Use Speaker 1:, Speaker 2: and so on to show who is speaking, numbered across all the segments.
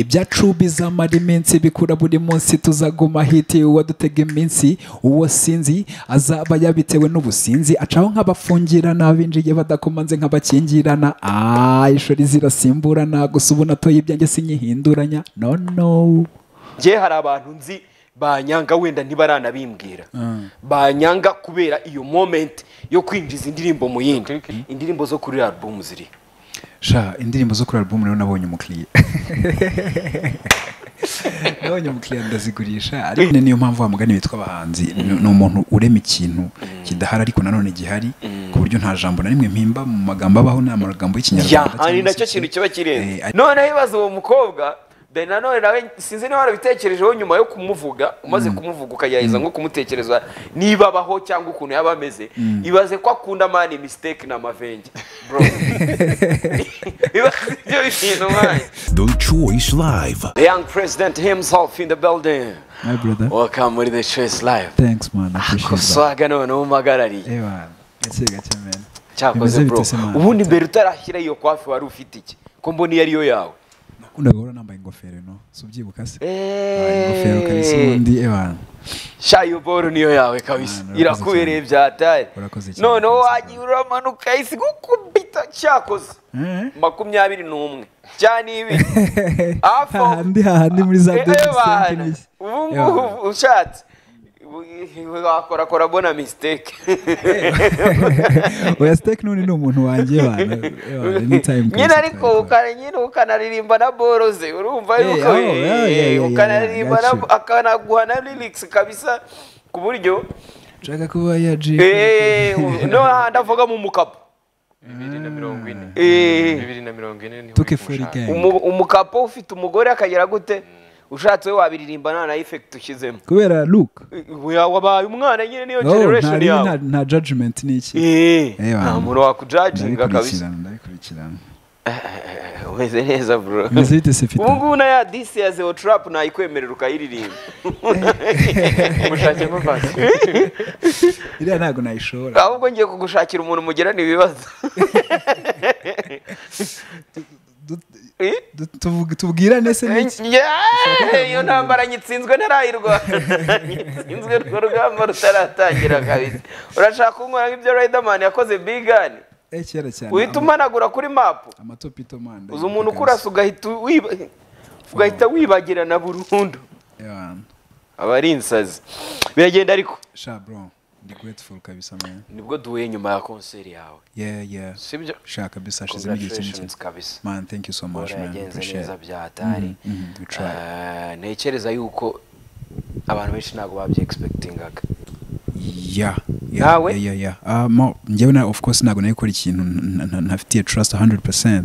Speaker 1: ibyacubiza mara iminsi bikura buri munsi tuzaguma hiti uwadutega iminsi uwo sinzi azaba yabitewe n'ubusinzi acaho nk'abafungirana binjiye badakomanze nk'abakingirana aaa ishuri zirasimburana gusa ubu natoye ibyanjye sinyihinduranya no no
Speaker 2: njye hari abantu nzi banyanga wenda ntibaranabimbwira banyanga kubera iyo moment yo kwinjiza indirimbo mu yindi indirimbo zo kuri album ziri
Speaker 1: sha indirimbo zo kuri album rero nabonye umukiriya nabonye umukiriya ndazigurisha ariko ni- niyo mpamvu wa mugani witwa abahanzi ni ni umuntu urema ikintu kidahari ariko nanone gihari ku buryo nta jambo na rimwe mpimba mu magambo abaho ni amagambo
Speaker 2: ya
Speaker 1: y'ikinyarwanda
Speaker 2: hari
Speaker 1: cyangwa
Speaker 2: nacyo
Speaker 1: se-
Speaker 2: kintu kiba
Speaker 1: Eh,
Speaker 2: kirenze
Speaker 1: ari-
Speaker 2: noneho ibibazo uwo mukobwa dore nanone nawe sinzi niba warabitekerejeho nyuma yo kumuvuga umaze kumuvuga ukagerageza nko kumutekereza niba abaho cyangwa ukuntu yaba ameze ibaze ko akunda mani misiteke na mavenge bro ibaze ibyo bintu mwanya
Speaker 3: The Choice Live.
Speaker 2: the young president himself in the building
Speaker 1: My brother.
Speaker 2: welcome muri the choice live
Speaker 1: thanks man I appreciate that.
Speaker 2: koswaga noneho umuhagarariye
Speaker 1: Eh, man. gake gake man
Speaker 2: cyakoze
Speaker 1: Bimeze
Speaker 2: bro
Speaker 1: bite se, man?
Speaker 2: ubundi mbere utarashyira iyo kwafi wari ufite iki ko mbona iyo ariyo yawe
Speaker 1: nakundaga guhora nambaye ingofero no si ubyibuka se Ah, ingofero kabisa ubundi eh, man.
Speaker 2: shayo boro niyo yawe kabisa
Speaker 1: Ah, urakoze
Speaker 2: irakubereye
Speaker 1: cyane.
Speaker 2: byatari
Speaker 1: Urakoze cyane.
Speaker 2: noneho wagiye uramanuka isi gukubita cyakoze
Speaker 1: Eh?
Speaker 2: makumyabiri n'umwe cyane ibiri hafi aho-
Speaker 1: hahandi hahandi muri za
Speaker 2: Eh,
Speaker 1: deni
Speaker 2: eh, bana, ubu ngubu ushatse ubu- wakorakora bona misiteke
Speaker 1: oya siteke none ni umuntu wanjye bana
Speaker 2: nyine ariko ukana- nyine ukanaririmba na boro ze urumva
Speaker 1: Eh,
Speaker 2: yuko
Speaker 1: oh, yeah, yeah, yeah, yeah,
Speaker 2: ukanaririmba
Speaker 1: gotcha.
Speaker 2: na- akanaguha na lirikisi kabisa ku buryo
Speaker 1: nshaka kuba yaji
Speaker 2: Eh, no hahandi avuga mu mukapo
Speaker 4: bibiri na mirongo ine
Speaker 2: Eh.
Speaker 4: bibiri na mirongo ine ni
Speaker 1: Tuke furi gang
Speaker 2: Umu- umukapo ufite umugore akagera gute ushatse we wabiririmba nta na efekiti ushyizemo
Speaker 1: kubera look
Speaker 2: Eh, wabaye umwana nyine niyo
Speaker 1: oh, nta
Speaker 2: generation
Speaker 1: rimwe,
Speaker 2: yawe
Speaker 1: nta- nta judgment ni iki
Speaker 2: Eh,
Speaker 1: Eh,
Speaker 2: nta
Speaker 1: bana.
Speaker 2: muntu wakujaginga kabisa
Speaker 1: ndabikurikirana ndabikurikirana
Speaker 2: Eh, umeze neza bro
Speaker 1: Meze bite se fita
Speaker 2: ubu ngubu na ya disi ya zeo turapu nayikwemerera ukayiririmba
Speaker 4: umushake nk'uvanze
Speaker 1: iriya ntabwo nayishora
Speaker 2: ahubwo ngiye kugushakira umuntu mugirana ibibazo Eh?
Speaker 1: Du- tuvuge- tubwirane se n'iki
Speaker 2: Yeah, iyo ntambara nyitsinzwe ntarayirwana nyitsinzwe urwo rugamba rutaratangira kabisa urashaka kunkora nk'ibyo riderman yakoze bigani
Speaker 1: Eh, kera cyane
Speaker 2: uhita
Speaker 1: ama-
Speaker 2: umanagura kuri mapu
Speaker 1: amatopito manda
Speaker 2: uza umuntu ukurasa ugahita wiba- ugahita wibagirana burundu aba ari insazi biragenda ariko
Speaker 1: sha bro ndi grateful kabisa man
Speaker 2: nibwo duhuye nyuma ya konseri yawe
Speaker 1: yeah yeah
Speaker 2: sibyo
Speaker 1: sha kabisa shizemo igihe kinini
Speaker 2: congratulations kabisa
Speaker 1: man thank you so much
Speaker 2: bora
Speaker 1: man
Speaker 2: yagenze
Speaker 1: appreciate
Speaker 2: neza
Speaker 1: it.
Speaker 2: bya hatari
Speaker 1: Mhm, mhm, we tried.
Speaker 2: Eh, ntekereza yuko abantu benshi ntabwo babyi expectingaga
Speaker 1: yeah yeah,
Speaker 2: Nawe?
Speaker 1: yeah yeah yeah Ah, mo- njyewe na of course ntabwo nari gukora ikintu nta- nta- ntafitiye trust 100%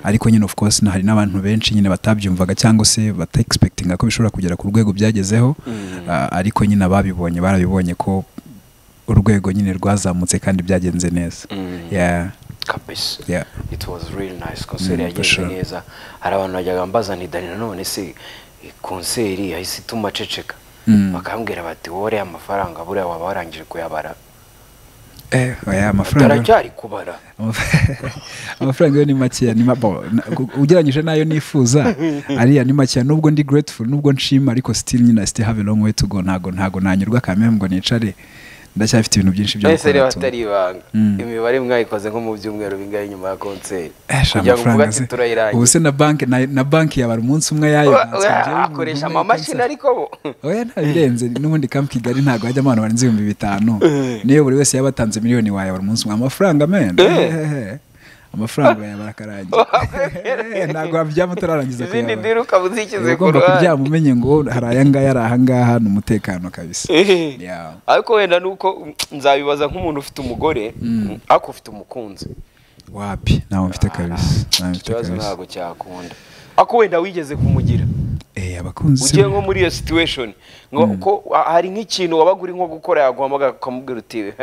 Speaker 1: ariko nyine of course na- hari n'abantu benshi nyine batabyumvaga cyangwa se bata expectinga ko bishobora kugera ku rwego byagezeho Ah, ariko nyine ababibonye barabibonye ko urwego nyine rwazamutse kandi byagenze neza yeah
Speaker 2: kabisa
Speaker 1: yeah
Speaker 2: it was really nice konseri
Speaker 1: Mm,
Speaker 2: yagenze
Speaker 1: sure.
Speaker 2: neza hari abantu bajyaga mbaza nti dani nanone se eh, konseri yahise ituma aceceka
Speaker 1: Mm.
Speaker 2: bakambwira bati wore amafaranga buriya waba warangije kuyabara
Speaker 1: eh oya amafaranga
Speaker 2: turacyari kubara
Speaker 1: Amaf- amafaranga yo ni makeya ni ma- bo, na- gu- ugereranyije n'ayo nifuza ariya ni makeya nubwo ndi grateful nubwo nshima ariko still nyine I still have a long way to go ntago ntago nanyurwa kamere ngo nicare ndacyafite ibintu byinshi byo
Speaker 2: mwese rero
Speaker 1: gukora tu-
Speaker 2: hatari ibanga
Speaker 1: Mm.
Speaker 2: imibare mwayikoze nko mu byumweru bingahe nyuma ya konseri
Speaker 1: Eh, sha,
Speaker 2: kugira ngo uvuge
Speaker 1: amafaranga
Speaker 2: ati
Speaker 1: se
Speaker 2: turayirangiza
Speaker 1: ubu se na banki na, na banki yabara umunsi umwe yayo
Speaker 2: Oya,
Speaker 1: ntatswe,
Speaker 2: oya,
Speaker 1: njyewe ubu
Speaker 2: akoresha
Speaker 1: numva
Speaker 2: amamashini
Speaker 1: yikansa.
Speaker 2: ariko bo
Speaker 1: oya ntabirenze n'ubundi kamp kigali ntago hajyamo abantu barenze ibihumbi bitanu niyo buri wese yaba atanze miliyoni wayabara umunsi umwe amafaranga mena amafaranga bayabara akarangira Eh, ntabwo wabyama utararangiza
Speaker 2: izindi
Speaker 1: kuyabara
Speaker 2: ndiri ukaba uzishyize ku
Speaker 1: ugomba kuryama
Speaker 2: ruhande
Speaker 1: umenye ngo hari aya ngaya ari aha ngaha ni umutekano kabisa
Speaker 2: Eh.
Speaker 1: Yeah.
Speaker 2: ariko wenda nuko mm, nzabibaza nk'umuntu ufite umugore mm, ariko ufite umukunzi
Speaker 1: wapi ntawe mfite kabisa ntawe mfite
Speaker 2: ikibazo
Speaker 1: kabisa
Speaker 2: ntabwo cyakunda ariko wenda wigeze kumugira
Speaker 1: eh abakunzi se
Speaker 2: ugiye nko muri iyo situation ngo ko wa- hari nk'ikintu wabaga uri nko gukora yaguhamagara ukamubwira uti
Speaker 1: eh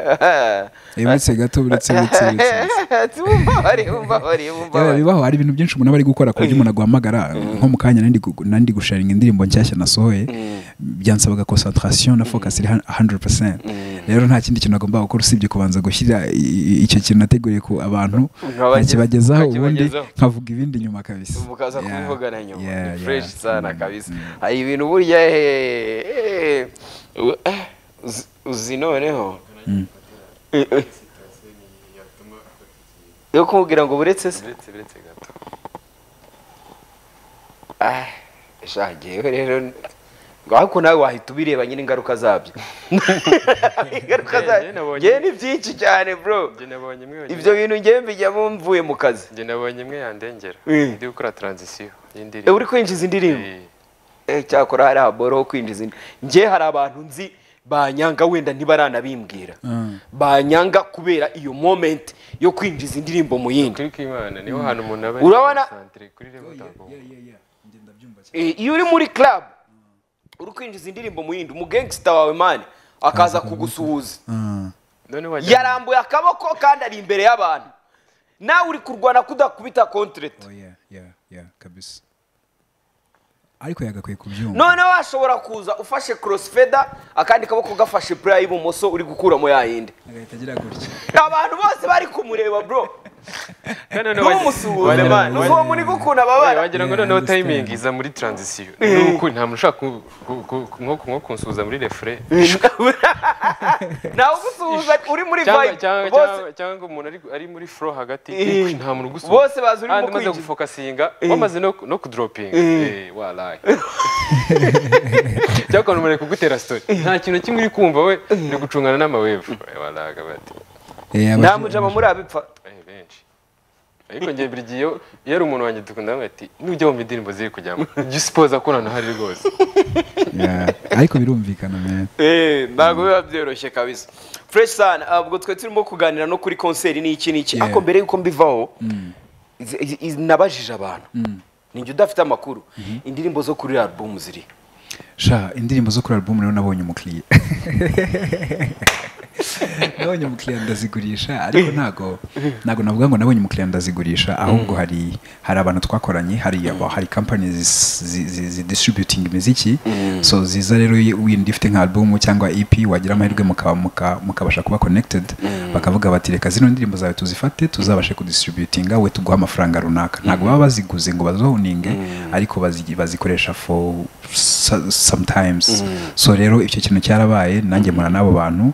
Speaker 1: uretse gato uretse uretse uretse
Speaker 2: umbabare umbabare
Speaker 1: Yewe,
Speaker 2: umbabare
Speaker 1: bibaho hari ibintu byinshi umuntu aba ari gukora ku buryo umuntu aguhamagara nko mu kanya nari ndi gu- nari ndi gusharinga indirimbo nshyashya nasohoye byansabaga concentration na focus iri han- 100% rero nta kindi kintu agomba gukora usibye kubanza gushyira i- i- icyo kintu nateguriye ku abantu
Speaker 2: Nkabage-
Speaker 1: nkakibagezaho ubundi
Speaker 2: nkakibagezaho.
Speaker 1: nkavuga ibindi nyuma kabisa
Speaker 2: mukaza
Speaker 1: Yeah.
Speaker 2: kubivugana nyuma
Speaker 1: Yeah,
Speaker 2: ni
Speaker 1: yeah.
Speaker 2: fresh sana
Speaker 1: Mm,
Speaker 2: kabisa
Speaker 1: mm.
Speaker 2: hari ibintu burya eh, eh, u- eh, uzi- uzi noneho Eh, eh. yo kumubwira ngo buretse se
Speaker 4: uretse uretse gato
Speaker 2: Ah, sha jyewe rero ariko nawe wahita ubireba nyine ingaruka zabyo ingaruka zabyo
Speaker 4: Njye nabonye-
Speaker 2: njyewe ni byinshi cyane bro
Speaker 4: njye nabonye imwe
Speaker 2: ibyo bintu njyewe mbijyamo mvuye mu kazi
Speaker 4: njye nabonye imwe yandengera
Speaker 2: Eh.
Speaker 4: ndi gukora taranzisiyo
Speaker 2: Eh,
Speaker 4: y'indirimbo
Speaker 2: uri kwinjiza indirimbo
Speaker 4: Eh,
Speaker 2: Eh, cyakora hari haboro ho kwinjiza indi njye hari abantu nzi banyanga wenda ntibaranabimbwira banyanga kubera iyo moment yo kwinjiza indirimbo mu yindi
Speaker 4: kuri k'imana niho hantu umuntu aba
Speaker 2: Urabona-
Speaker 4: santere kuri reba utagowe
Speaker 2: Eh, iyo uri muri club uri kwinjiza indirimbo mu yindi umugangsta wawe mani akaza kugusuhuza
Speaker 4: none wajya
Speaker 2: yarambuye akaboko kandi ari imbere y'abantu nawe uri kurwana kudakubita contract
Speaker 1: Oh, yeah, yeah, yeah, kabisa ariko yagakwiye kubyumva
Speaker 2: noneho washobora kuza ufashe crossfeder akandi kaboko gafashe player y'ibumoso uri gukuramo yayindi
Speaker 1: agahita agira gutya
Speaker 2: abantu bose bari kumureba bro
Speaker 4: kandi none wajya-
Speaker 2: ntumusuhuze
Speaker 4: wagira-
Speaker 2: mani
Speaker 4: wagira-
Speaker 2: n'uwo muri gukunda babara
Speaker 4: wagira ngo
Speaker 1: Yeah,
Speaker 4: noneho
Speaker 1: understand.
Speaker 4: tayimingi iza muri taranzisiyo ni ukuri nta muntu ushaka ku- ku- ku- ku- nko nko kunsuhuza muri refure
Speaker 2: nawe ugusuhuza uri muri
Speaker 4: Cyangwa-
Speaker 2: vibe
Speaker 4: cyangwa-
Speaker 2: bose
Speaker 4: cyangwa- cyangwa umuntu ari, ari muri flow hagati
Speaker 2: Eh.
Speaker 4: ni- nta muntu ugusuhuza
Speaker 2: Bose bazi urimo
Speaker 4: Kandi umaze
Speaker 2: kwinjira.
Speaker 4: gufokasinga wamaze no, no kudoropinga eh, waraye cyangwa ukuntu umuntu ari kugutera story nta kintu na kimwe uri kumva we ni gucungana n'amawevu Eh, waraga bati
Speaker 1: Eh,
Speaker 2: nta
Speaker 1: abaje-
Speaker 2: mujama muri abipfa
Speaker 4: eh, benshi ariko njye buri gihe iyo- iyo ari umuntu wanjye dukunda bamwe ati nujya wumva indirimbo ziri kujyamo jya usipoza ko nana hari rwose
Speaker 1: Yeah, ariko birumvikana man.
Speaker 2: Eh, ntabwo biba byoroshye kabisa fresh sana ubwo twe turimo kuganira no kuri konseri n'iki n'iki
Speaker 1: Yeah.
Speaker 2: ariko mbere y'uko mbivaho izi- izi- izi- nabajije abantu ninjye udafite amakuru indirimbo zo kuri album ziri
Speaker 1: sha indirimbo zo kuri album rero nabonye umukiriya nabonye umukiriya ndazigurisha ariko ntago ntago navuga ngo nabonye umukiriya ndazigurisha ahubwo hari hari abantu twakoranye hari aba- hari company zis- zi- zi- zidistributing imiziki so ziza rero y- wenda ifite nka album cyangwa EP wagira amahirwe mukaba muka- mukabasha kuba connected bakavuga bati reka zino ndirimbo zawe tuzifate tuzabashe kudistributinga we tuguha amafaranga runaka ntago baba baziguze ngo bazohuninge ariko bazi- bazikoresha for so- sometimes so rero icyo kintu cyarabaye nanjye mpura n'abo bantu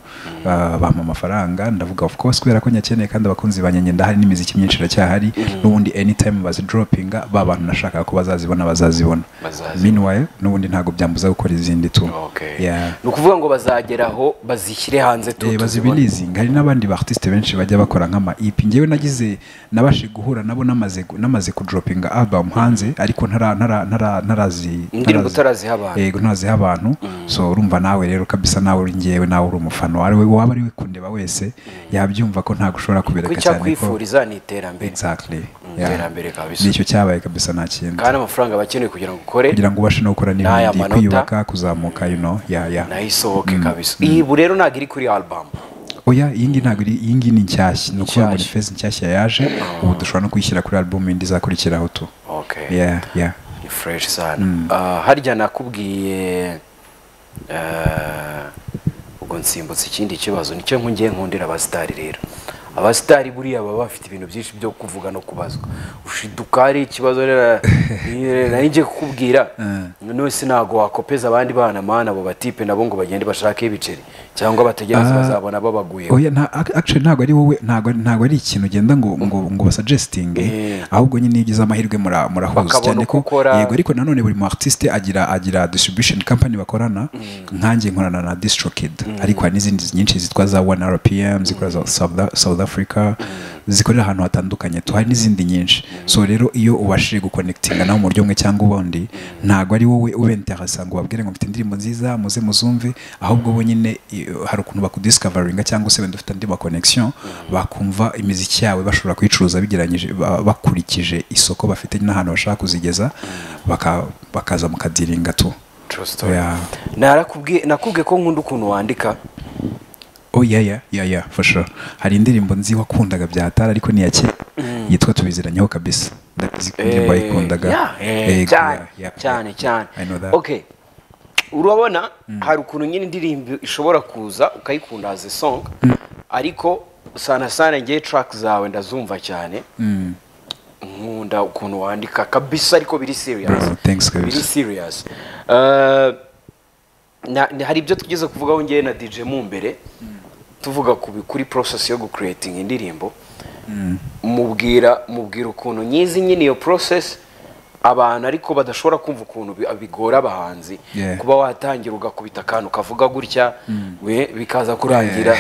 Speaker 1: uh, bampa amafaranga ndavuga of course kubera ko nyakeneye kandi abakunzi banjye njye ndahari n'imiziki myinshi iracyahari n'ubundi anytime bazidropinga ba bantu nashakaga ko bazazibona bazazibona
Speaker 2: Bazazibona.
Speaker 1: meanwhile n'ubundi ntago byambuza gukora izindi tu Yeah.
Speaker 2: ni ukuvuga ngo bazageraho bazishyire hanze tu
Speaker 1: Eh,
Speaker 2: tuzibone.
Speaker 1: bazibirizinga hari n'abandi baartiste benshi bajya bakora nk'ama EP njyewe nagize nabashe guhura nabo namaze gu- namaze kudropinga album hanze ariko ntara ntara ntara ntarazi
Speaker 2: Indirimbo
Speaker 1: ntarazi-
Speaker 2: utaraziha abantu.
Speaker 1: yego ntaziha abantu so urumva nawe rero kabisa nawe uri ngewe nawe uri umufana wari waba ari we kundeba wese yabyumva ko ntago ushobora kubereka
Speaker 2: kuko
Speaker 1: cyane ko
Speaker 2: icyakwifuriza ni iterambere
Speaker 1: exactly
Speaker 2: iterambere kabisa.
Speaker 1: nicyo cyabaye kabisa nta kindi
Speaker 2: kandi amafaranga bakeneye kugira ngo ukore
Speaker 1: kugira ngo ubashe no gukora
Speaker 2: N'aya
Speaker 1: n'ibindi
Speaker 2: manota.
Speaker 1: kwiyubaka kuzamuka you know yeah yeah
Speaker 2: nayo isohoke kabisa iyi ubu rero ntabwo iri kuri album
Speaker 1: oya iyi ngiyi ntabwo iri iyi ngiyi ni nshyashya ni ukuvuga ngo ni
Speaker 2: Nshyashya.
Speaker 1: feza nshyashya yaje ubu dushobora no kuyishyira kuri album indi izakurikiraho tu
Speaker 2: okay
Speaker 1: yeah yeah
Speaker 2: ni fresh sana Ah, harya nakubwiye ah, ubwo nsimbutse ikindi kibazo nicyo nkungiye nkundira abasitari rero abasitari buriya baba bafite ibintu byinshi byo kuvuga no kubazwa ushiduka hari ikibazo rero nari ngiye kukubwira none se ntabwo wakopeza abandi bana mana abo batipe nabo ngo bagende bashake ibiceri cyangwa bategereze
Speaker 1: Ah.
Speaker 2: bazabona babaguye
Speaker 1: oya nta- ac- actually ntabwo ari wowe ntabwo ntabwo ari ikintu ugenda ngo ngo ngo basuggestinge
Speaker 2: Eh.
Speaker 1: ahubwo nyine iyo ugize amahirwe mura- murahuza
Speaker 2: Bakabona
Speaker 1: cyane
Speaker 2: uko
Speaker 1: ko
Speaker 2: ukora.
Speaker 1: yego ariko nanone buri mu artiste agira agira distribution company bakorana nkanjye nkorana na distrokid ariko hari n'izindi nyinshi zitwa za 1rpm zikora za South, South Africa zikorera ahantu hatandukanye tu hari n'izindi nyinshi so rero iyo ubashije guconnectinga nawe mu buryo bumwe cyangwa ubundi ntabwo ari wowe ube interesa ngo ubabwire ngo mfite indirimbo nziza muze muzumve ahubwo bo nyine iyo- hari ukuntu bakudiscoveringa cyangwa se wenda ufite andi ma connection bakumva imiziki yawe bashobora kuyicuruza bigeranyije ba- bakurikije isoko bafite n'ahantu bashaka kuzigeza baka, bakaza mukadiringa tu
Speaker 2: True story.
Speaker 1: yeah.
Speaker 2: narakubwiye nakubwiye ko nkunda ukuntu wandika
Speaker 1: Oh yeah yeah yeah yeah for sure. Hari indirimbo nzi wakundaga bya Tara ariko ni ya kera yitwa tubiziranyeho kabisa. Ndabizi ko indirimbo
Speaker 2: Eh,
Speaker 1: yayikundaga.
Speaker 2: yeah, eh,
Speaker 1: Yego,
Speaker 2: cyane
Speaker 1: yeah, yeah,
Speaker 2: cyane
Speaker 1: yeah.
Speaker 2: cyane
Speaker 1: I know that.
Speaker 2: okay urabona hari ukuntu nyine indirimbo ishobora kuza ukayikunda as a song ariko sana sana ngewe track zawe ndazumva cyane nkunda ukuntu wandika kabisa ariko biri serious
Speaker 1: Bro, thanks kabisa.
Speaker 2: biri serious Eh, na- na- hari ibyo tugeze kuvugaho ngewe na DJ mu mbere tuvuga ku bi- kuri process yo gucreating indirimbo mubwira mubwira ukuntu nyizi nyine iyo process abantu ariko badashobora kumva ukuntu bi- bigora abahanzi
Speaker 1: Yeah.
Speaker 2: kuba watangira ugakubita akantu kavuga gutya we bikaza kurangira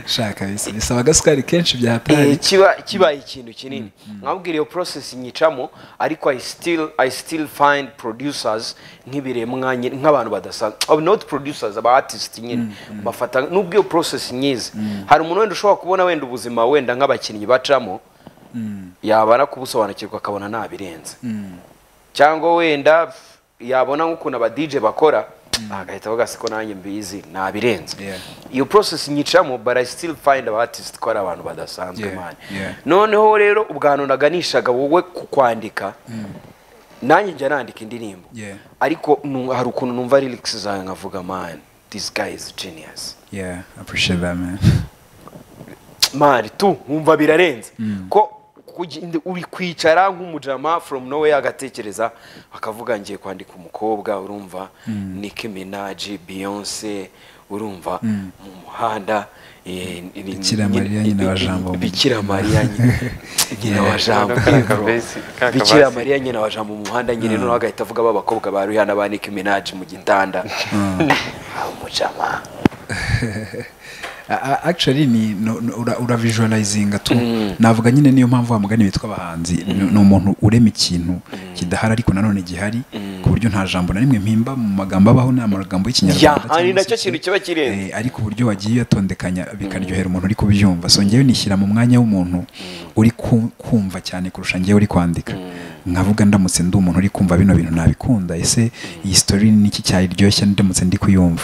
Speaker 1: shaka bisa bisaba agasukari kenshi bya
Speaker 2: Eh,
Speaker 1: hatari
Speaker 2: kiba kibaye ikintu kinini nkabwira iyo process nyicamo ariko i still i still find producers nk'ibiremwa nyine- nk'abantu badasanzwe oh, not producers aba artist nyine bafata nubwo iyo process nyiza hari umuntu wenda ushobora kubona wenda ubuzima wenda nk'abakinnyi bacamo yabara kubusobanukirwa akabona nabirenze cyangwa wenda f- yabona nk'ukuntu aba DJ bakora agahita avuga siko nanjye mbizi nabirenze
Speaker 1: Yeah.
Speaker 2: iyo process nyicamo but i still find aba artist ko ari abantu badasanzwe
Speaker 1: Yeah,
Speaker 2: mani
Speaker 1: yeah.
Speaker 2: noneho rero ubwantu naganishaga wowe ku kwandika nanjye njya nandika indirimbo
Speaker 1: Yeah.
Speaker 2: ariko nu- hari ukuntu numva lyrics zawe nkavuga man this guy is genius
Speaker 1: yeah I appreciate that man
Speaker 2: mari tu wumva birarenze ko kugi- ndi- uri kwicara nk'umujama from nowhere agatekereza akavuga ngiye kwandika umukobwa urumva Nicki Minaj Beyonce urumva mu muhanda eh, ni- ni-
Speaker 1: Bikira Mariya, nyina wa Jambo.
Speaker 2: Bikira Mariya nyina- nyina wa Jambo
Speaker 4: Kariya kabesi, kariya
Speaker 2: Bikira
Speaker 4: kabasi.
Speaker 2: Mariya nyina wa Jambo mu muhanda nyine noneho agahita avuga ba bakobwa ba Rihanna ba Nicki Minaj mu gitanda Ah, umujama
Speaker 1: A- a- actually ni no- no- ura- ura visualizinga tu navuga nyine niyo mpamvu wa mugani witwa abahanzi ni ni umuntu urema ikintu kidahari ariko nanone gihari ku buryo nta jambo na rimwe mpimba mu magambo abaho ni amagambo
Speaker 2: Ya,
Speaker 1: y'ikinyarwanda
Speaker 2: hari
Speaker 1: cyangwa
Speaker 2: nacyo
Speaker 1: se-
Speaker 2: kintu kiba kirenze
Speaker 1: Eh, ariko uburyo wagiye uyatondekanya bikaryohera umuntu uri kubyumva so ngewe nishyira mu mwanya w'umuntu uri ku- kumva cyane kurusha ngewe uri kwandika nkavuga ndamutse ndi umuntu uri kumva bino bintu nabikunda ese iyi sitori niki cyayiryoshya ndamutse ndi kuyumva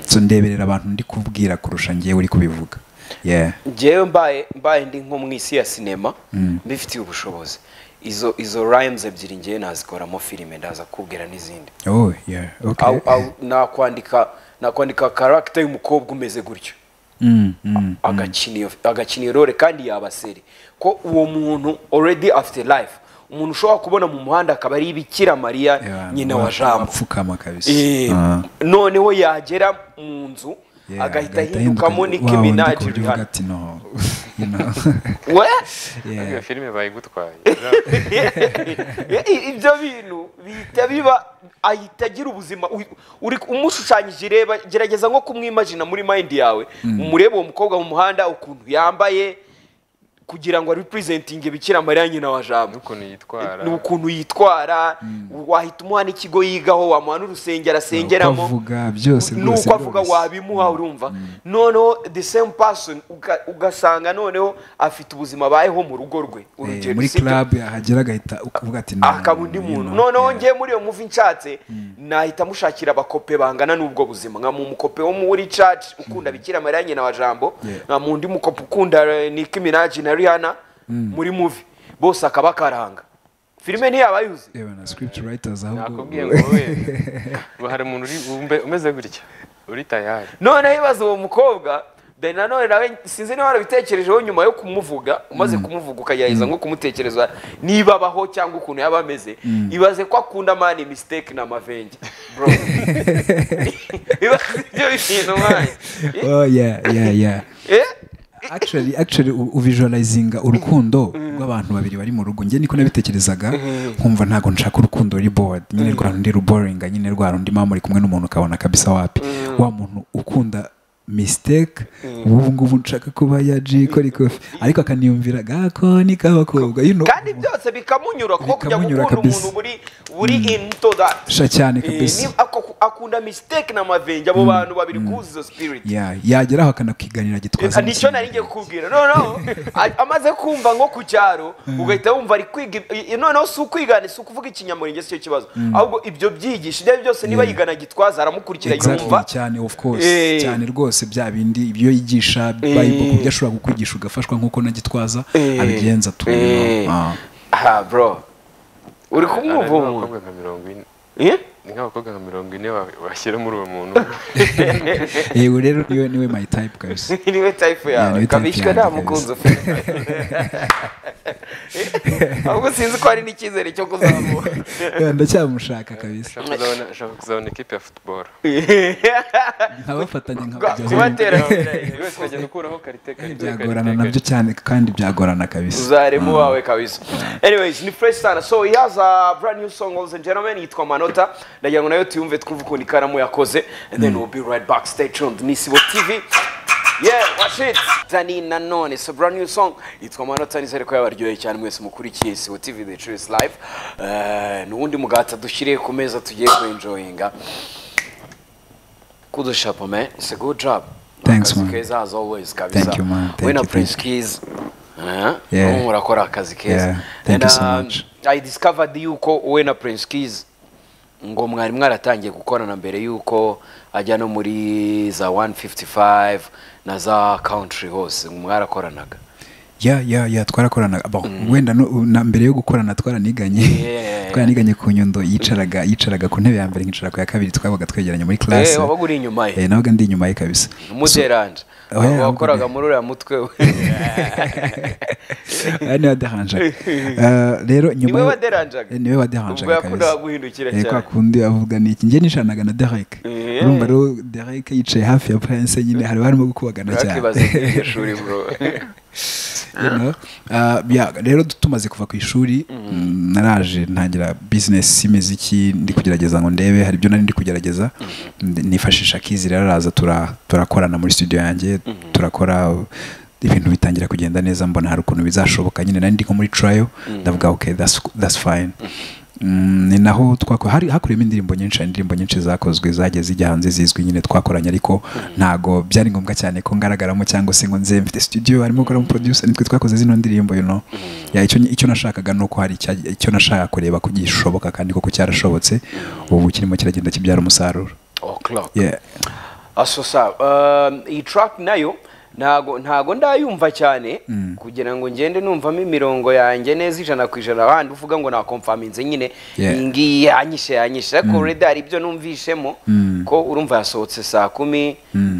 Speaker 1: so ndeberera abantu ndi kubwira kurusha ngewe uri kubivuga yeah
Speaker 2: njyewe mbaye mbaye ndi nko mu isi ya sinema mbifitiye ubushobozi izo izo rhymes ebyiri ngewe nazikoramo filime ndaza kubwira n'izindi
Speaker 1: oh yeah okay
Speaker 2: Au- au nakwandika nakwandika karagita y'umukobwa umeze gutyo
Speaker 1: Mm, mm.
Speaker 2: agakina iyo- agakina iyo role kandi yabaseri ko uwo muntu already afite life umuntu ushobora kubona mu muhanda akaba ari bikira mariya
Speaker 1: Yeah,
Speaker 2: nyina wa jambo
Speaker 1: apfukama kabisa
Speaker 2: Eh,
Speaker 1: Ah.
Speaker 2: noneho yagera mu nzu
Speaker 1: Yeah,
Speaker 2: agahita ahindukamo
Speaker 1: ahinduka-
Speaker 2: Nicki
Speaker 1: wa wundi
Speaker 2: Minaj
Speaker 1: ku buryo uvuga
Speaker 2: Rihanna
Speaker 1: ati no you know
Speaker 2: we
Speaker 1: yeah
Speaker 4: Iyo filime bayigutwaye
Speaker 2: I- ibyo bintu bihita biba ahita agira ubuzima Uy- uri umushushanyije reba gerageza nko kumwimagina muri mind yawe umurebe uwo mukobwa mu muhanda ukuntu yambaye kugira ngo representinge bikira mariya nyina wa jambo
Speaker 4: n'ukuntu yitwara
Speaker 2: ni ukuntu yitwara wahita umuha n'ikigo yigaho wamuha n'urusengero asengeramo
Speaker 1: Nuko avuga byose
Speaker 2: ni
Speaker 1: rwose
Speaker 2: uko avuga
Speaker 1: byose.
Speaker 2: wabimuha urumva noneho the same person uga- ugasanga noneho afite ubuzima abayeho mu rugo rwe
Speaker 1: Eh, muri
Speaker 2: sibyo?
Speaker 1: club yahagera agahita uvuga ati no,
Speaker 2: akaba undi
Speaker 1: you
Speaker 2: muntu
Speaker 1: know,
Speaker 2: noneho
Speaker 1: yeah.
Speaker 2: ngiye muri iyo muvi nshatse nahita mushakira abakope bangana n'ubwo buzima nka mu mukope wo muri church ukunda bikira mariya nyina wa jambo
Speaker 1: Yeah.
Speaker 2: nka mu ndi mukope ukunda eh, Nicki Minaj na Rihanna muri muvi bose akaba akaranga filime ntiyaba yuzuye
Speaker 1: yewe na script writers ahubwo
Speaker 4: nakubwiye ngo wowe ngo hari umuntu uri umbe- umeze gutya uri tayari
Speaker 2: noneho ibaze uwo mukobwa then nanone nawe sinzi niba warabitekerejeho nyuma yo kumuvuga umaze kumuvuga ukagerageza nko kumutekereza niba abaho cyangwa ukuntu yaba ameze ibaze ko akunda mani mistake na mavenge bro ibaze ibyo bintu mwanya
Speaker 1: oh yeah yeah yeah
Speaker 2: Eh?
Speaker 1: actually actually u- uvisualizinga urukundo rw'abantu babiri bari mu rugo njye niko nabitekerezaga nkumva ntago nshaka urukundo ruri bored nyine rwa rundi ruboringa nyine rwa rundi mama muri kumwe n'umuntu ukabona kabisa wapi wa muntu ukunda mistake ubu ngubu nshaka kuba ya G kora ikofi ariko akaniyumvira gakoni k'abakobwa you know
Speaker 2: kandi byose bikamunyura kuko kujya
Speaker 1: Bikamunyura
Speaker 2: gukunda
Speaker 1: kabisa.
Speaker 2: umuntu buri buri into that
Speaker 1: sha cyane
Speaker 2: Eh,
Speaker 1: kabisa
Speaker 2: ni- ako- akunda mistake na mavenge abo bantu babiri kuzuza izo spirit
Speaker 1: Yeah, yageraho akanakiganira gitwaza
Speaker 2: nicyo nari ngiye kukubwira noneho a- amaze kumva nko ku cyaro ugahita wumva ari kwiga ib- i- noneho si ukwigana si ukuvuga ikinyamuringe si cyo kibazo ahubwo ibyo byigisha ibyo ari byo byose niba
Speaker 1: Yeah.
Speaker 2: yigana gitwaza aramukurikira
Speaker 1: Exactly,
Speaker 2: yumva
Speaker 1: cyane of course
Speaker 2: Eh.
Speaker 1: cyane rwose bya bindi ibyo yigisha bible ku byo ashobora kukwigisha ugafashwa nk'uko nagitwaza
Speaker 2: Eh.
Speaker 1: abigenza tu you
Speaker 2: Eh.
Speaker 1: know. Ah.
Speaker 2: aha bro uri kumwumva
Speaker 4: Ararimo
Speaker 2: uwo muntu
Speaker 4: abakobwa nka mirongo ine
Speaker 2: Eh?
Speaker 4: ni nk'abakobwa nka mirongo ine wa- washyira muri uwo muntu
Speaker 1: yego rero niwe niwe my type kabisa
Speaker 2: niwe tayifu
Speaker 1: Yeah, niwe
Speaker 2: yawe
Speaker 1: type
Speaker 2: kabishywe
Speaker 1: yanjye
Speaker 2: nta
Speaker 1: kabisa.
Speaker 2: mukunzi ufite ahubwo sinzi ko hari n'icyizere cyo kuzamuka
Speaker 1: Yeah, ndacyamushaka kabisa
Speaker 4: ashaka kuzabona- ashaka kuzabona ikipe ya futuboro
Speaker 1: nkabafatanya
Speaker 2: kubatera
Speaker 1: nkabajyaho
Speaker 4: buri wese ukagenda ukuraho karite karite
Speaker 1: byagorana nabyo cyane kandi byagorana kabisa
Speaker 2: uzaremu wawe kabisa anyways ni fresh sana so he has a brand new song ladies and gentlemen yitwa manota ndagira ngo nayo tuyumve twumve ukuntu ikaramu yakoze and then we'll be right back stay tuned ni sibo tv yeah watch it dani nanone it's a brand new song yitwa manota nizere ko yabaryoheye cyane mwese mukurikiye sibo tv the true is life Eh, ni uwundi mugati dushyiriye ku meza tugiye kuenjoyinga kudos chapo man it's a good job
Speaker 1: Thanks,
Speaker 2: Akazi
Speaker 1: man.
Speaker 2: keza as always kabisa
Speaker 1: Thank you, man. Thank
Speaker 2: we na
Speaker 1: you, thank you.
Speaker 2: keys uh,
Speaker 1: Yeah.
Speaker 2: yeah. murakora akazi keza
Speaker 1: Yeah. Thank you so much.
Speaker 2: i discovered yuko we na prince keys ngo mwari mwaratangiye gukorana mbere yuko ajya no muri za 155 na za country hose ngo mwarakoranaga
Speaker 1: ya ya ya twarakorana Bon, wenda no- na mbere yo gukorana twaraniganye
Speaker 2: Yeah.
Speaker 1: twaraniganye ku nyundo yicaraga yicaraga ku ntebe ya mbere nkicara ku ya kabiri twabaga twegeranye muri
Speaker 2: eh
Speaker 1: class
Speaker 2: wabaga uri inyuma
Speaker 1: eh
Speaker 2: ye
Speaker 1: nabaga ndi inyuma ye kabisa
Speaker 2: umuderanje
Speaker 1: Oh, yeah,
Speaker 2: wakoraga
Speaker 1: wabaga-
Speaker 2: muri uriya mutwe we
Speaker 1: Aha niwe waderanje Eh, rero nyuma
Speaker 2: Niwe
Speaker 1: yo-
Speaker 2: waderanjaga?
Speaker 1: Eh, niwe waderanje
Speaker 2: Ubwo yakundaga guhindukira cyane.
Speaker 1: kwa kundi avuga niki njye nishanaga na Derek
Speaker 2: Eh.
Speaker 1: urumva rero Derek yicaye hafi ya Prince nyine hari barimo gukubagana cyane
Speaker 2: urakibaza iryo shuri bro
Speaker 1: You know? Uh, yeah, rero tumaze kuva ku ishuri mm, naraje ntangira business y'imiziki ndi kugerageza ngo ndebe hari ibyo nari ndi kugerageza Ndi- nifashisha kizi rero araza tura- turakorana muri studio yanjye turakora ibintu bitangira kugenda neza mbona hari ukuntu bizashoboka nyine nari ndi nko muri trial ndavuga okay that's, that's fine Mm, ni naho twako hari hakuriyemo indirimbo nyinshi hari indirimbo nyinshi zakozwe zagiye zijya hanze zizwi nyine twakoranye ariko ntago byari ngombwa cyane ko ngaragaramo cyangwa se ngo nze mfite studio harimo gukoramo producer nitwe twakoze zino ndirimbo you know ya icyo icyo nashakaga ni uko hari icya- icyo nashaka kureba ko gishoboka kandi koko cyarashobotse ubu kirimo kiragenda kibyara umusaruro
Speaker 2: o'clock
Speaker 1: yeah.
Speaker 2: aso sawa Um, iyi track nayo ntago ntago ndayumva cyane kugira ngo ngende numvamo imirongo yanjye neza ijana ku ijana ahandi uvuga ngo nakomfaminze nyine
Speaker 1: Yeah.
Speaker 2: iyi ngiyi yanyishe yanyishe ariko ureda hari ibyo numvishemo ko urumva yasohotse saa kumi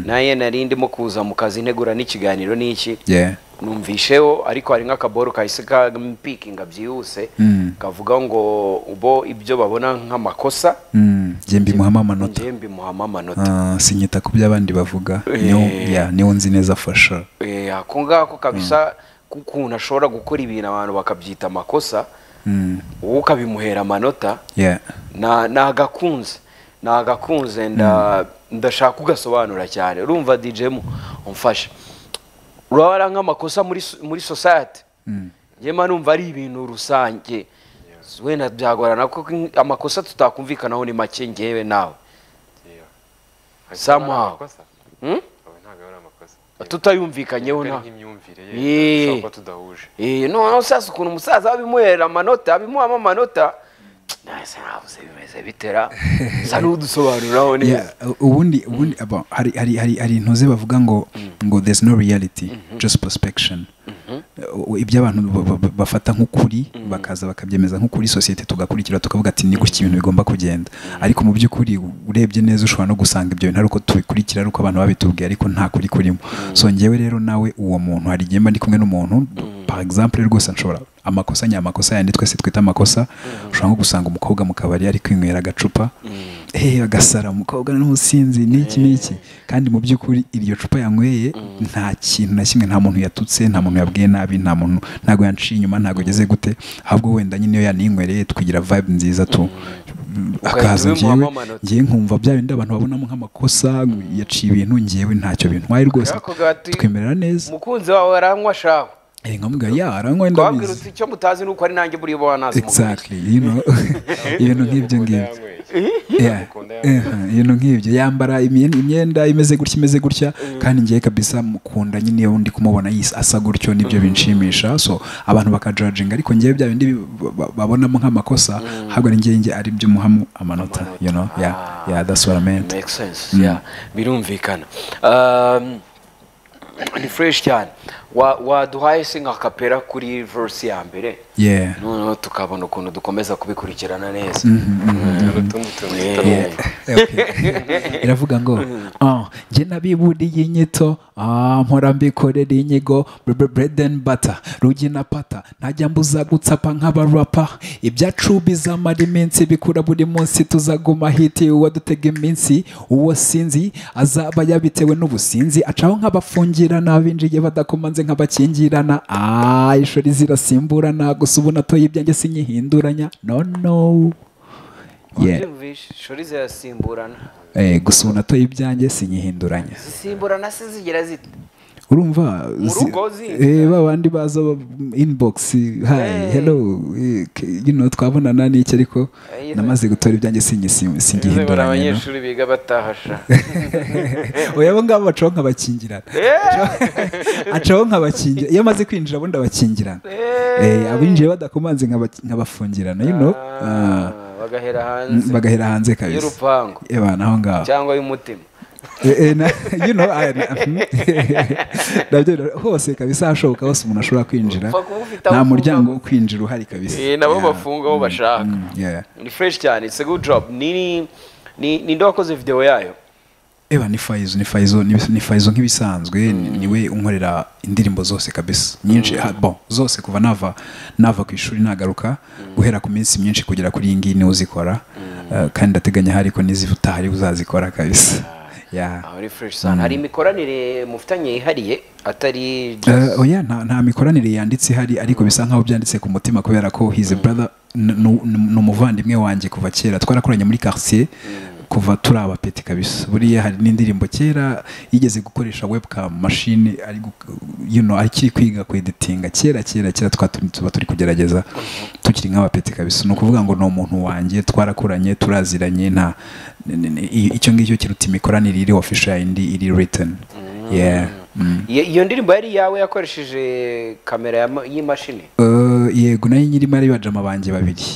Speaker 2: naye nari ndimo kuza mu kazi ntegura n'ikiganiro n'iki
Speaker 1: Yeah.
Speaker 2: numvisheho ariko hari nk'akaboro kahise kampikinga byihuse
Speaker 1: Mm.
Speaker 2: kavuga ngo ubo ibyo babona nk'amakosa
Speaker 1: Mm. Jye mbimuhamo amanota
Speaker 2: njye mbimuhamo amanota
Speaker 1: Ah, sinyita ku byo abandi bavuga niyo
Speaker 2: Eh.
Speaker 1: yeah, niyo nzi neza for sure
Speaker 2: Eh, ako ngako kabisa k'ukuntu ashobora gukora ibintu abantu bakabyita amakosa
Speaker 1: Mm.
Speaker 2: wowe ukabimuhera amanota
Speaker 1: yeah.
Speaker 2: na- ni agakunze ni agakunze nda- ndashaka ugasobanura cyane urumva dijemu umfashe urabara nk'amakosa muri so- muri sosayete njyema numva ari ibintu rusange wenda byagorana kuko amakosa tutakumvikanaho ni make ngewe nawe Somehow. Hmm?
Speaker 4: ntabwo ari amakosa
Speaker 2: tutayumvikanyeho
Speaker 4: Ari
Speaker 2: nawe
Speaker 4: nk'imyumvire ye
Speaker 2: Eh.
Speaker 4: dushobora kuba tudahuje
Speaker 2: Eh, noneho sasa ukuntu umusaza abimuhera amanota abimuhamo amanota nahise nabuze bimeze bitera sa n'udusobanuriraho neza
Speaker 1: Yeah, u- ubundi ubundi aba hari hari hari hari intuze bavuga ngo ngo there's no reality just prospection U- u- ibyo abantu ba- ba- ba- bafata nk'ukuri bakaza bakabyemeza nk'ukuri sosiyete tugakurikira tukavuga ati ni gutya ibintu bigomba kugenda ariko mu by'ukuri urebye neza ushobara no gusanga ibyo bintu ari uko tubikurikira ari uko abantu babitubwiye ariko nta kuri kurimo so njyewe rero nawe uwo muntu hari igihe mba ndi kumwe n'umuntu par exemple rwose nshobora amakosa ni amakosa yandi twese twita amakosa ushobora nko gusanga umukobwa mu kabari ari kwinywera agacupa eh agasara umukobwa n'umusinzi n'iki n'iki kandi mu by'ukuri iryo cupa yanyweye nta kintu na kimwe nta muntu yatutse nta muntu yabwiye nabi nta muntu ntago yanciye inyuma ntago ageze gute ahubwo wenda nyine iyo yaninywereye tukigira vibe nziza tu akaza
Speaker 2: ubimuhamo
Speaker 1: njyewe
Speaker 2: amanota.
Speaker 1: njyewe nkumva bya bindi abantu babonamo nk'amakosa ngo yaciye ibintu njyewe ntacyo bintwaye rwose
Speaker 2: Ariko gati-
Speaker 1: twemera neza
Speaker 2: umukunzi wawe aranywa shaho
Speaker 1: Eh, nkamubwira ya aranywa
Speaker 2: twabwira
Speaker 1: ndabizi
Speaker 2: uti icyo mutazi ni uko ari nanjye buriya uba wanazi
Speaker 1: exactly you know ibintu nk'ibyo ngibyo Yeah.
Speaker 4: mukunda
Speaker 1: Eh, ibintu nk'ibyo yambara imyenda, imyenda imeze gutya imeze gutya kandi ngiye kabisa mukunda nyine iyo ndi kumubona yis- asa gutyo nibyo binshimisha so abantu bakajajinga ariko ngewe bya bindi bi- ba- babonamo nk'amakosa ahubwo ni ngewe nge ari byo muhamo amanota you know yeah yeah that's what I meant
Speaker 2: make sense yeah birumvikana Um, ni fresh cyane Wa- waduhaye se nka kapera kuri verse ya mbere
Speaker 1: yeah
Speaker 2: noneho tukabona ukuntu dukomeza kubikurikirana neza
Speaker 4: hari utundi tu itungo ritarumva
Speaker 1: Okay. iravuga ngo "Ah, njye nabiburiye inyito ah, mpora mbikorera inyigo bre- bre- bread and butter rugi na pata ntajya mbuza gutsapa nk'abarapa ibyacu bizamara iminsi bikura buri munsi tuzaguma hiti uwo dutega iminsi uwo sinzi azaba yabitewe n'ubusinzi acaho nk'abafungirana abinjiye badakomanze nk'abakingirana ah, ishori zirasimburana gusa ubu natoye ibyanjye sinyihinduranya no no Yeah.
Speaker 2: Mbyumvishe, shori zirasimburana
Speaker 1: Eh, gusa ubu natoye ibyanjye sinyihinduranya
Speaker 2: zisimburana se zigira zite
Speaker 1: urumva
Speaker 2: Mu
Speaker 1: zi-
Speaker 2: rugo zinda.
Speaker 1: eh, ba bandi baza ba- inbox hi
Speaker 2: Eh.
Speaker 1: hello eh, k- you know, twabonana n'iki ariko
Speaker 2: Eh,
Speaker 1: namaze gutora ibyanjye singi-
Speaker 2: bizabura
Speaker 1: singihinduranya no?
Speaker 2: abanyeshuri biga batahasha
Speaker 1: oya abo ngabo bacaho nk'abakingirana acaho nk'abakingira iyo amaze kwinjira ubundi abakingirana Eh, abinjiye badakomanze nk'aba- nk'abafungirana you know Ah,
Speaker 2: bagahera hanze
Speaker 1: bagahera hanze kabisa
Speaker 2: y'urupangu
Speaker 1: Eh, bana aho ngaho
Speaker 2: cyangwa y'umutima
Speaker 1: Eh, eh, na- you know, I- na- mhm. Nabyo rero, hose kabisa ahashoboka hose umuntu ashobora kwinjira
Speaker 2: Upfa kuba ufite aho
Speaker 1: nta
Speaker 2: ufunga
Speaker 1: muryango wo
Speaker 2: gusa.
Speaker 1: kwinjira uhari kabisa
Speaker 2: Eh, nabo
Speaker 1: Yeah.
Speaker 2: bafunga aho bashaka
Speaker 1: Mm, yeah.
Speaker 2: ni fresh cyane it's a good job ni ni ni ninde wakoze video yayo
Speaker 1: Eba ni Faizo ni Faizo ni ni Faizo nk'ibisanzwe ni- niwe unkorera indirimbo zose kabisa nyinshi ha- bon zose kuva nava nava ku ishuri nagaruka guhera ku minsi myinshi kugera kuri iyi ngiyi niwe uzikora Eh, kandi ndateganya hari ko n'izifutaha ari uzazikora kabisa yeah.
Speaker 2: aho ni fresh cyane hari imikoranire mufitanye yihariye atari just-
Speaker 1: Eh, oya nta, nta mikoranire yanditse ihari ariko bisa nkaho byanditse ku mutima kubera ko his brother n- n- n- ni umuvandimwe wanjye kuva kera twarakoranye muri quartier kuva turi abapeti kabisa buriya hari n'indirimbo kera yigeze gukoresha webcam machine ari gu- you know akiri kwiga kweditinga kera kera kera twa turi- tuba turi kugerageza tukiri nk'abapeti kabisa ni ukuvuga ngo ni umuntu wanjye twarakoranye turaziranye nta n- n- i- icyo ngicyo kiruta imikoranire iri official indi iri written yeah mm.
Speaker 2: Iyo- iyo ndirimbo yari iyawe yakoresheje kamera ya ma- y'imashini
Speaker 1: Eh, yego nayo nyirimo ari bajama banjye babiri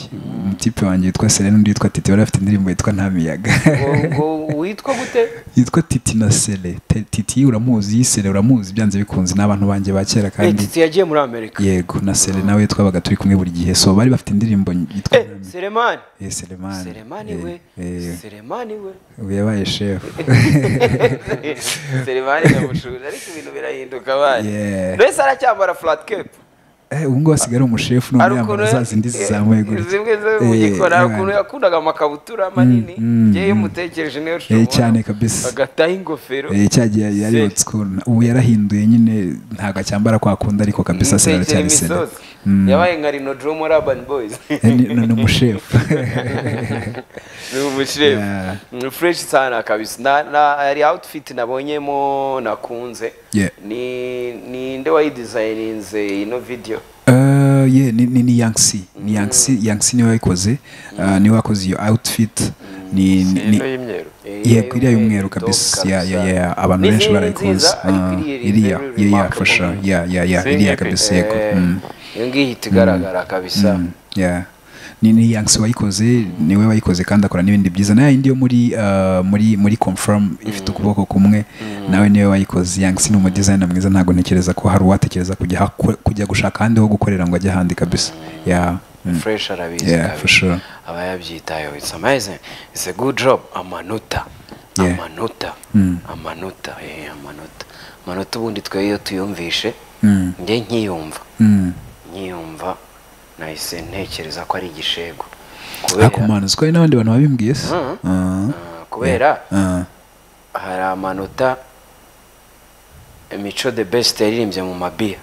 Speaker 1: umutipe wanjye witwa Selene undi witwa Titi bari bafite indirimbo yitwa nta miyaga
Speaker 2: Ngo- ngo witwa gute
Speaker 1: yitwa Titi na Sele Te- Titi uramuzi Sele uramuzi byanze bikunze ni abantu banjye ba kera
Speaker 2: Eh,
Speaker 1: kandi
Speaker 2: Titi yagiye muri amerika
Speaker 1: yego na Sele nawe twabaga turi kumwe buri gihe so bari bafite indirimbo yitwa
Speaker 2: Eh, seremani
Speaker 1: Eh, Selemani
Speaker 2: seremani
Speaker 1: Eh,
Speaker 2: we
Speaker 1: eh,
Speaker 2: seremani we
Speaker 1: ubu yabaye shefu
Speaker 2: seremani ndamushuje ariko ibintu birahinduka abana
Speaker 1: Yeah.
Speaker 2: mbese aracyambara flat cape
Speaker 1: Eh, ubu ngubu asigaye ari umushefu none yambara za zindi zizamuye gutya
Speaker 2: zimwe zo mu
Speaker 1: Eh,
Speaker 2: gikora hari
Speaker 1: abana.
Speaker 2: ukuntu yakundaga amakabutura manini
Speaker 1: mm,
Speaker 2: ngewe iyo
Speaker 1: mm.
Speaker 2: umutekereje niyo
Speaker 1: Eh,
Speaker 2: nshobora
Speaker 1: cyane kabisa
Speaker 2: agataho ingofero
Speaker 1: Eh, cya gihe yari yari
Speaker 2: Se-
Speaker 1: old school ubu yarahinduye nyine ntago acyambara kwa kundi ariko kabisa se
Speaker 2: umutekera
Speaker 1: aracyari sele
Speaker 2: imisozi
Speaker 1: Mm.
Speaker 2: yabaye nka rino dro muri urban boys
Speaker 1: Eh, ni ni- ni umushefu
Speaker 2: ni umushefu
Speaker 1: Yeah.
Speaker 2: ni fresh sana kabisa na na hari outfit nabonyemo nakunze
Speaker 1: Yeah.
Speaker 2: ni ni nde wayidesigninze ino video
Speaker 1: Eh, yeah, ni ni ni Young C ni Young C Young C niwe wayikoze eh, niwe wakoze iyo outfit ni ni-
Speaker 4: ino
Speaker 1: ni
Speaker 4: y'imyeru
Speaker 1: yego iriya y'umweru kabisa ya ya ya abantu
Speaker 2: N'izindi
Speaker 1: benshi barayikunze
Speaker 2: nziza,
Speaker 1: Ah,
Speaker 2: ariko iriya
Speaker 1: iriya
Speaker 2: is very
Speaker 1: ya ya
Speaker 2: remarkable.
Speaker 1: for sure ya ya ya
Speaker 4: Same
Speaker 1: iriya
Speaker 4: epic.
Speaker 1: kabisa yego Mm.
Speaker 2: iyo ngiyo ihita igaragara kabisa
Speaker 1: Mm, yeah. ni ni Young C wayikoze niwe wayikoze kandi akora n'ibindi byiza na yindi yo muri uh, muri muri confirm ifite ukuboko kumwe nawe niwe wayikoze Young C ni umu designer mwiza ntabwo ntekereza ko hari uwatekereza kujya hako- kujya gushaka ahandi ho gukorera ngo ajye ahandi kabisa yeah mm.
Speaker 2: fresh arabizi
Speaker 1: Yeah, for
Speaker 2: kabisa
Speaker 1: sure.
Speaker 2: aba yabyitayeho it's amazing it's a good job amanota
Speaker 1: Yeah.
Speaker 2: amanota
Speaker 1: Mm.
Speaker 2: amanota eh, amanota amanota ubundi twe iyo tuyumvishe
Speaker 1: Mm.
Speaker 2: njye nkiyumva
Speaker 1: Mm.
Speaker 2: nkiyumva nahise ntekereza ko ari igishego kubera
Speaker 1: ariko man uziko hari n'abandi bantu babimbwiye se
Speaker 2: Mhm.
Speaker 1: Ah.
Speaker 2: Ah, kubera
Speaker 1: Ah.
Speaker 2: hari amanota mico the best yaririmbye mu mabiya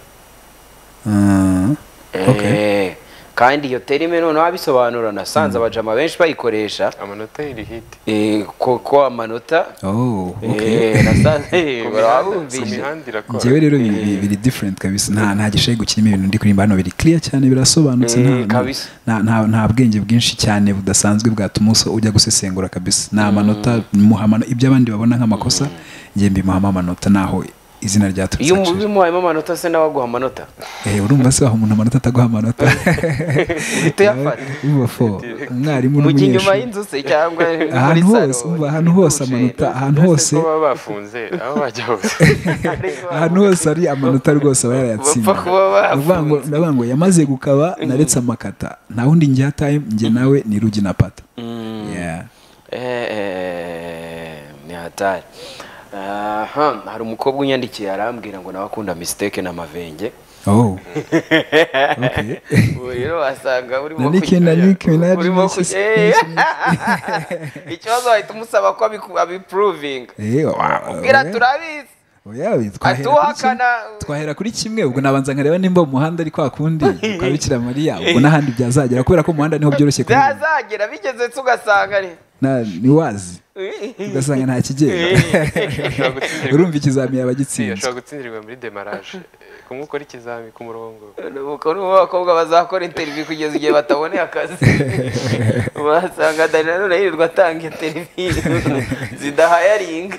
Speaker 1: Ah. Okay.
Speaker 2: Eh, kandi iyo terime noneho abisobanura nasanze abajama benshi bayikoresha
Speaker 4: amanota y'iri hiti
Speaker 2: eh, ko ko amanota
Speaker 1: Oh, okay.
Speaker 2: eh, nasanze
Speaker 4: ku
Speaker 2: barabumvise
Speaker 4: mihanda irakora
Speaker 1: njyewe rero biri- biri- biri different kabisa nta nta gishayi gukirimo ibintu ndi kuririmba hano biri clear cyane birasobanutse nta-
Speaker 2: Eh, kabisa.
Speaker 1: nta- nta nta bwenge bwinshi cyane budasanzwe bwatuma usa- ujya gusesengura kabisa ni amanota muha amano- ibyo abandi babona nk'amakosa njye mbimuhamo amanota naho izina ryaturutse
Speaker 2: iyo
Speaker 1: actually.
Speaker 2: bimuhayemo amanota se nawe aguha amanota
Speaker 1: Eh, urumva se waha umuntu amanota ataguha amanota
Speaker 2: uhita uyafata
Speaker 1: uba fo umwarimu
Speaker 2: mujya inyuma
Speaker 1: n'umunyeshuri
Speaker 2: y'inzu se cyangwa muri
Speaker 1: ahantu
Speaker 2: salo,
Speaker 1: hose umva ahantu hose
Speaker 2: dushe.
Speaker 1: amanota ahantu
Speaker 4: hose
Speaker 1: hose
Speaker 4: ko baba bafunze aho bajya hose
Speaker 1: ahantu hose hari amanota rwose aba yarayatsinda
Speaker 2: Bapfa kuba bafunze.
Speaker 1: Ndavuga ngo- ndavuga ngo yamaze gukaba naretse amakata nta wundi njyataye njye nawe ni rugi na pata Yeah.
Speaker 2: eee ni hatari aha hari umukobwa unyandikiye arambwira ngo nawe akunda misiteke na mavenge
Speaker 1: oh okay
Speaker 2: ubu rero wasanga urimo
Speaker 1: Nick
Speaker 2: kujya-
Speaker 1: na Nick Minaj
Speaker 2: urimo
Speaker 1: versus
Speaker 2: kujya- Eh, ikibazo wahita umusaba ko abiku- abipruvinga
Speaker 1: Eh, wa-
Speaker 2: bwira
Speaker 1: oya.
Speaker 2: turabizi
Speaker 1: Oya, we, twahera kuri
Speaker 2: Atuhakana.
Speaker 1: kimwe- twahera kuri kimwe ubwo nabanza nkareba nimba mu muhanda ari kwa kundi kwa bikira mariya ubwo n'ahandi byazagera kubera ko mu muhanda niho byoroshye kubibona.
Speaker 2: byazagera bigeze se ugasanga ni
Speaker 1: Na- ni wazi ugasanga nta kigenda
Speaker 4: Ashobora gutsindirwa-
Speaker 1: urumva ikizamini yaba
Speaker 4: Si,
Speaker 1: gitsinze
Speaker 4: ashobora gutsindirwa muri demaraje kumwe ukora ikizami ku murongo
Speaker 2: nuko n'ubu abakobwa bazakora interiviyu kugeza igihe bataboneye akazi wasanga dani nanone yirirwa atanga interiviyu zidahayaringa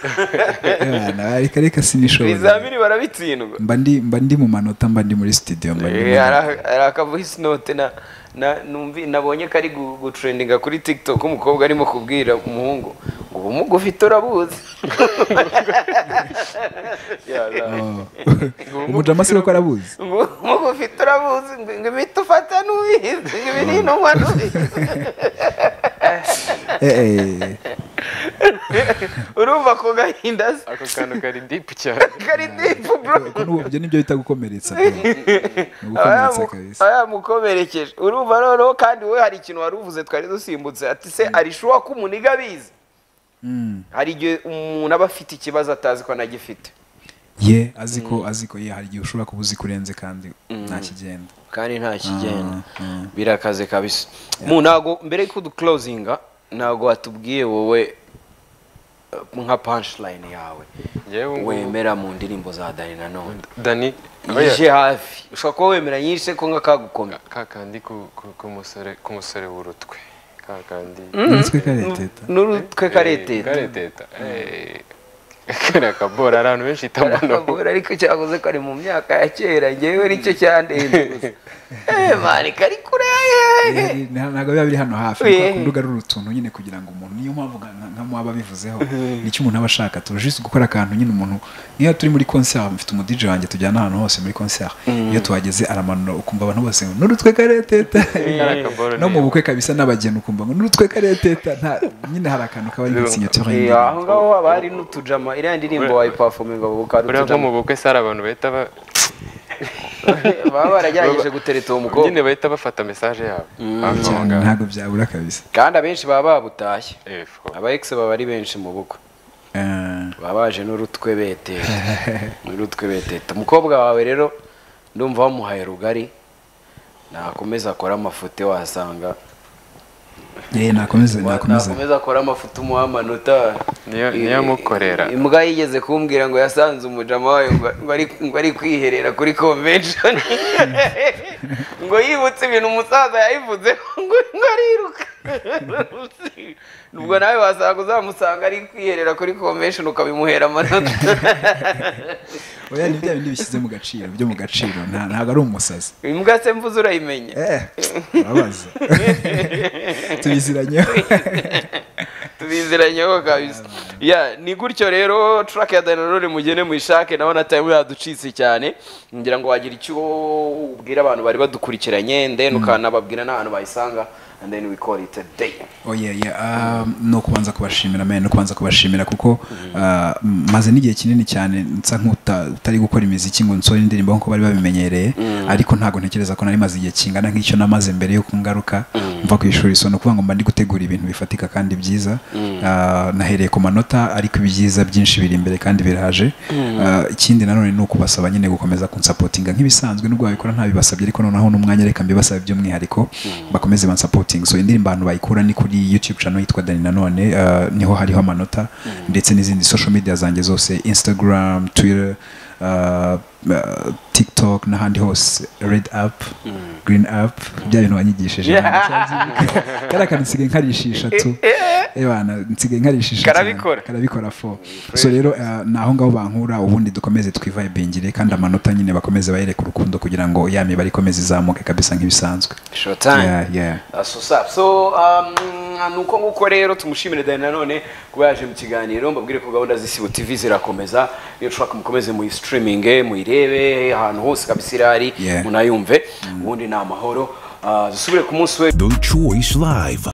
Speaker 1: Abana, reka reka sinishobora
Speaker 2: ibizamini barabitsindwa
Speaker 1: mba ndi mba ndi mu manota mba ndi muri studio mba ndi mu-
Speaker 2: Eh, hari hari akavuhisi note na na- numvi nabonye kari gu- gutrendinga kuri tiktok umukobwa arimo kubwira umuhungu ubumuga ufite urabuzi
Speaker 1: Oh. umujama si ko arabuzi
Speaker 2: ngo ubumuga ufite urabuzi ngo ngo imiti ufata n'ubizi ngo ibinini unywa n'ubizi
Speaker 1: Eh, eh.
Speaker 2: urumva ku gahinda se
Speaker 4: ako kantu kari dipu cyane
Speaker 2: kari dipu bro
Speaker 1: Ko n'ubu- ibyo nibyo bita gukomeretsa bro. Ni
Speaker 2: aba
Speaker 1: ugukomeretsa
Speaker 2: yamu-
Speaker 1: kabisa
Speaker 2: aba yamukomerekeje urumva noneho kandi we hari ikintu wari uvuze twari dusimbutse ati se arishuwa ko umuniga abizi
Speaker 1: Mm.
Speaker 2: hari igihe umuntu aba afite ikibazo atazi ko anagifite
Speaker 1: ye azi ko azi ko ye hari igihe ushobora kuba uzi ko urenze kandi nta kigenda
Speaker 2: kandi nta kigenda
Speaker 1: Ah, ah.
Speaker 2: birakaze kabisa mu ntago mbere yuko duclosinga ntago watubwiye wowe uh, nka punchline yawe
Speaker 4: Yewe ngo-
Speaker 2: wemera mu ndirimbo za dani nanone
Speaker 4: dani aba ya-
Speaker 2: yije hafi ushobora kuba wemera nyinshi ko nka kagukomeye
Speaker 4: ka kandi ku- ku- ku musore- ku musore w'urutwe ka kandi
Speaker 1: natwe kareteta
Speaker 2: n'urutwe kareteta
Speaker 4: kareteta eh. kariya kabora hari abantu benshi itambono
Speaker 2: karakagora ariko cyavuze ko ari mu myaka ya kera ngewe nicyo cyandenze gusa Eh, mani kari kure
Speaker 1: Eh, nta- ntabwo biba biri hano hafi
Speaker 2: Eh.
Speaker 1: ariko urubuga ruri utuntu nyine kugira ngo umuntu niyo mpamvu nka- nka- nka mwaba bivuzeho nicyo umuntu aba ashaka turajise gukora akantu nyine umuntu niyo turi muri concert mfite umu DJ wanjye tujyana ahantu hose muri concert iyo tuhageze aramanura ukumva abantu bose ngo n'urutwe kareteta
Speaker 4: Kariya kabora
Speaker 1: no mu
Speaker 4: ni-
Speaker 1: bukwe kabisa n'abageni ukumva ngo n'urutwe kareteta nta- nyine hari akantu kaba ari nk'isinyatura
Speaker 2: Eh, aho ngaho haba hari n'utujama iriya ndirimbo wayipafominga bukari
Speaker 4: buriya nko
Speaker 2: utujama
Speaker 4: mu bukwe sari abantu bahita ba-
Speaker 2: baba baragerageje gutereta uwo mukobwa
Speaker 4: nyine bahita bafata mesaje yabo hafi aho
Speaker 1: cyane
Speaker 4: ngaho
Speaker 1: ntabwo byabura kabisa
Speaker 2: kandi abenshi baba babutashye
Speaker 4: Eh, fo.
Speaker 2: aba ex baba ari benshi mu bukwe
Speaker 1: Eh,
Speaker 2: baba baje n'urutwe beteta n'urutwe beteta umukobwa wawe rero ndumva wamuhaye rugari nakomeza akore amafuti wasanga
Speaker 1: eh, nakomeza nakomeza
Speaker 2: nakomeza akore amafuti umuha amanota
Speaker 4: Niyo- niyo amukorera.
Speaker 2: imbwa yigeze kumbwira ngo yasanze umujama wayo ngo- ngo ari- ngo ari kwiherera kuri convention ngo yibutse ibintu umusaza yayivuze ngo ngo ariruka ubwo nawe wasanga uzamusanga ari kwiherera kuri convention ukabimuhera amanota
Speaker 1: oya ni bya bindi bishyize mu gaciro byo mu gaciro nta- ntabwo ari umusazi
Speaker 2: imbwa se mvuze urayimenya
Speaker 1: Eh, urabaza tubiziranyeho
Speaker 2: tubiziranyeho kabisa ya ni gutyo rero track ya Danone mugene muyishake nawe na time yaducitse cyane ngira ngo wagira icyo ubwira abantu bari badukurikiranye then ukanababwira n'ahantu bayisanga and then we call it a day
Speaker 1: oye ni ukubanza kubashimira man, ni ukubanza kubashimira kuko ah, maze n'igihe kinini cyane nsa nk'utari gukora imiziki ngo nsore indirimbo nk'uko bari babimenyereye ariko ntabwo ntekereza ko nari maze igihe kingana nk'icyo namaze mbere yo kungaruka mva ku ishuri so ni ukuvuga ngo mba ndi gutegura ibintu bifatika kandi byiza Ah, nahereye ku manota ariko ibyiza byinshi biri imbere kandi biraje Ah, ikindi nanone ni ukubasaba nyine gukomeza kunsapotinga nk'ibisanzwe nubwo babikora ntabibasabye ariko noneho n'umwanya reka mbibasabe by'umwihariko bakomeze bansapotinga so indirimbo abantu bayikura ni kuri youtube channel yitwa dani nanone ah, niho hariho amanota ndetse n'izindi social media zanjye zose instagram twitter ah, ah, tiktok n'ahandi hose red app green app bya bintu wanyigishije kariya kantu nsigaye nkarishisha tu ebana nsigaye nkarishisha cyane.
Speaker 2: Karabikora.
Speaker 1: karabikora fo so rero eh, ni aho ngaho bankura ubundi dukomeze twivayibingire kandi amanota nyine bakomeze bayereka urukundo kugira ngo ya mibare ikomeze izamuke kabisa nk'ibisanzwe
Speaker 2: short time
Speaker 1: Yeah, yeah.
Speaker 2: Uh, so safi so um, ni uko nguko rero tumushimire dani nanone kuba yaje mu kiganiro mbabwire ko gahunda z'isibo tv zirakomeza iyo ushaka mukomeze muyisitiriminge muyirebe ahantu hose kabisa irari
Speaker 1: Yeah.
Speaker 2: munayumve ubundi ni amahoro Uh, dusubire ku munsi we
Speaker 3: The Choice Live.